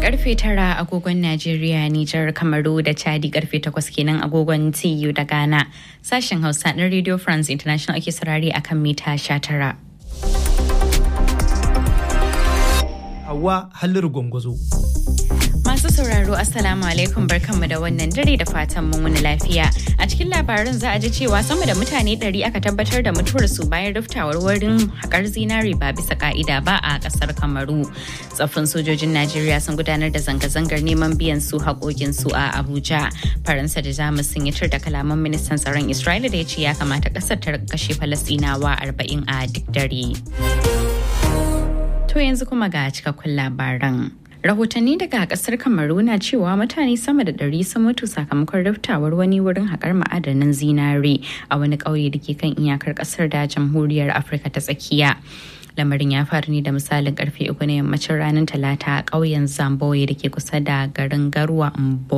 karfe tara agogon Najeriya, Nijar, Kamaru da Chadi karfe takwas kenan agogon TU da Ghana. Sashen Hausa na Radio France International ake saurari akan mita sha tara. Hawa Halliru Gwangwazo. Masu sauraro Assalamu alaikum barkanmu da wannan dare da fatan mun wani lafiya. A cikin labarin za a ji cewa sama da mutane ɗari aka tabbatar da mutuwarsu bayan riftawar wurin haƙar zinari ba bisa ka'ida ba a ƙasar Kamaru. Tsaffin sojojin Najeriya sun gudanar da zanga-zangar neman biyan su haƙoƙin su a Abuja. Faransa da Jamus sun yi tur da kalaman ministan tsaron Isra'ila da ya ce ya kamata ƙasar ta kashe Falasɗinawa arba'in a duk dare. To yanzu kuma ga cikakkun labaran. rahotanni daga kasar kamaru na cewa mutane sama da ɗari sun mutu sakamakon riftawar wani wurin haƙar ma'adanan zinare a wani ƙauye da ke kan iyakar ƙasar da jamhuriyar afirka ta tsakiya lamarin ya faru ne da misalin karfe uku na yammacin ranar talata a ƙauyen zamboye da ke kusa da garin garwa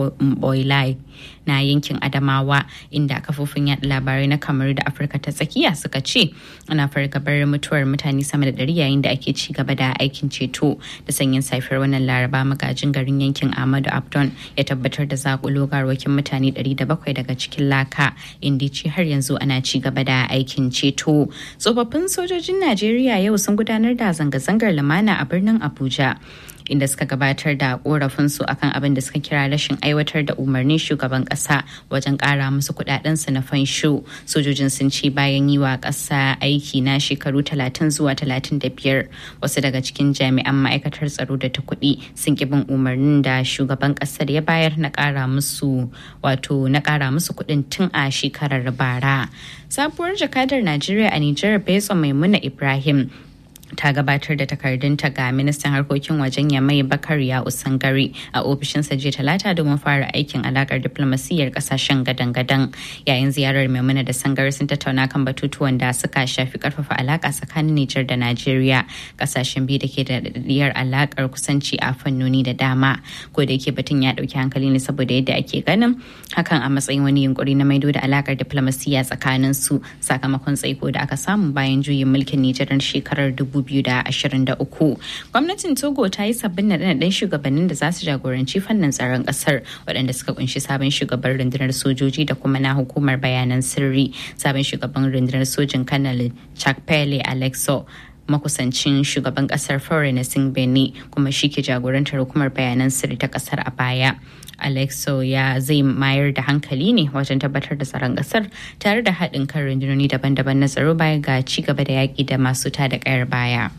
mboilai na yankin adamawa inda kafofin yaɗa labarai na kamaru da afirka ta tsakiya suka ce ana fargabar mutuwar mutane sama da ɗari yayin da ake ci gaba da aikin ceto da sanyin safiyar wannan laraba magajin garin yankin ahmadu abdon ya tabbatar da zakulo garwakin mutane 700 daga cikin laka inda ce har yanzu ana ci gaba da aikin ceto tsofaffin sojojin najeriya yau sun gudanar da zanga-zangar lumana a birnin abuja inda suka gabatar da korafinsu akan abin da suka kira rashin aiwatar da umarnin shugaban kasa wajen kara musu kudadensu na fansho sojojin sun ce bayan yi wa kasa aiki na shekaru 30 zuwa 35 wasu daga cikin jami'an ma'aikatar tsaro da ta kuɗi sun ki bin umarnin da shugaban kasar ya bayar na kara musu wato na kara musu kuɗin tun a shekarar bara sabuwar jakadar najeriya a nijar betso maimuna ibrahim ta gabatar da takardunta ga ministan harkokin wajen yamai bakar ya usangari a ofishinsa jiya talata domin fara aikin alakar diplomasiyyar kasashen gadan-gadan yayin ziyarar maimuna da sangari sun tattauna kan batutuwan da suka shafi karfafa alaka tsakanin nijar da najeriya kasashen biyu da ke da daɗaɗɗiyar alakar kusanci a fannoni da dama ko da yake batun ya ɗauki hankali ne saboda yadda ake ganin hakan a matsayin wani yunkuri na maido da alakar diplomasiyya tsakanin su sakamakon tsaiko da aka samu bayan juyin mulkin nijar shekarar dubu 2023 gwamnatin togo ta yi sabbin naɗe-naɗen shugabannin da za su jagoranci fannin tsaron ƙasar waɗanda suka kunshi sabon shugaban rundunar sojoji da kuma na hukumar bayanan sirri sabon shugaban rundunar sojin kanal chakpele alexo makusancin shugaban kasar foreign beni kuma shi ke jagorantar hukumar bayanan sirri ta kasar a baya alexo ya zai mayar da hankali ne wajen tabbatar da tsaron kasar tare da haɗin kan rundunoni daban-daban na tsaro baya ga ci gaba da yaƙi da masu tada ƙayar baya.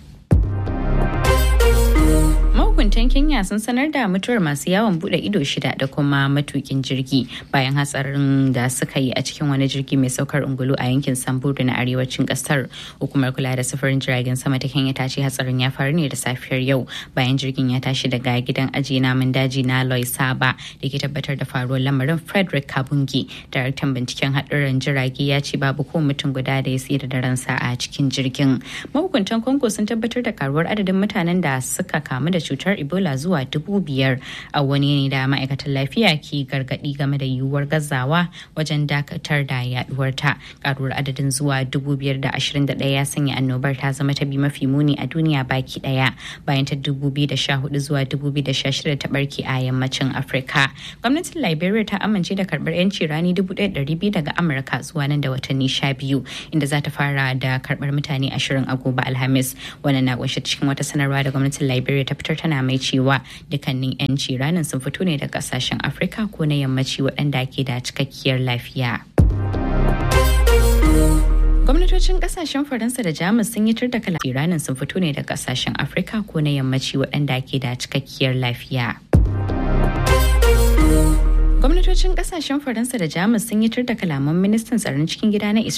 mahukuntan kenya sun sanar da mutuwar masu yawon bude ido shida da kuma matukin jirgi bayan hatsarin da suka yi a cikin wani jirgi mai saukar ungulu a yankin samburu na arewacin kasar hukumar kula da sufurin jiragen sama ta kenya ta ce hatsarin ya faru ne da safiyar yau bayan jirgin ya tashi daga gidan ajiye namun daji na loy saba da ke tabbatar da faruwar lamarin frederick kabungi daraktan binciken haɗurran jirage ya ce babu ko mutum guda da ya tsira da ransa a cikin jirgin mahukuntan congo sun tabbatar da karuwar adadin mutanen da suka kamu da cutar ebola zuwa dubu biyar a wani ne da ma'aikatan lafiya ke gargadi game da yiwuwar gazawa wajen dakatar da yaduwar ta karuwar adadin zuwa dubu biyar da ashirin da ɗaya ya sanya annobar ta zama ta bi mafi muni a duniya baki ɗaya bayan ta dubu biyu da sha hudu zuwa dubu biyu da sha shida ta barke a yammacin afirka gwamnatin liberia ta amince da karɓar yanci rani dubu ɗaya ɗari biyu daga amurka zuwa nan da watanni sha biyu inda za ta fara da karɓar mutane ashirin a gobe alhamis wannan na kunshe cikin wata sanarwa da gwamnatin liberia ta fitar tana mai cewa dukkanin 'yanci ranar sun fito ne daga kasashen afirka ko na yammaci waɗanda ke da cikakkiyar lafiya gwamnatocin kasashen faransa da jamus sun yi da kala iranin sun fito ne daga kasashen afirka ko na yammaci waɗanda ke da cikakkiyar lafiya gwamnatocin kasashen faransa da jamus sun yi da kalaman ministan tsaron cikin gida na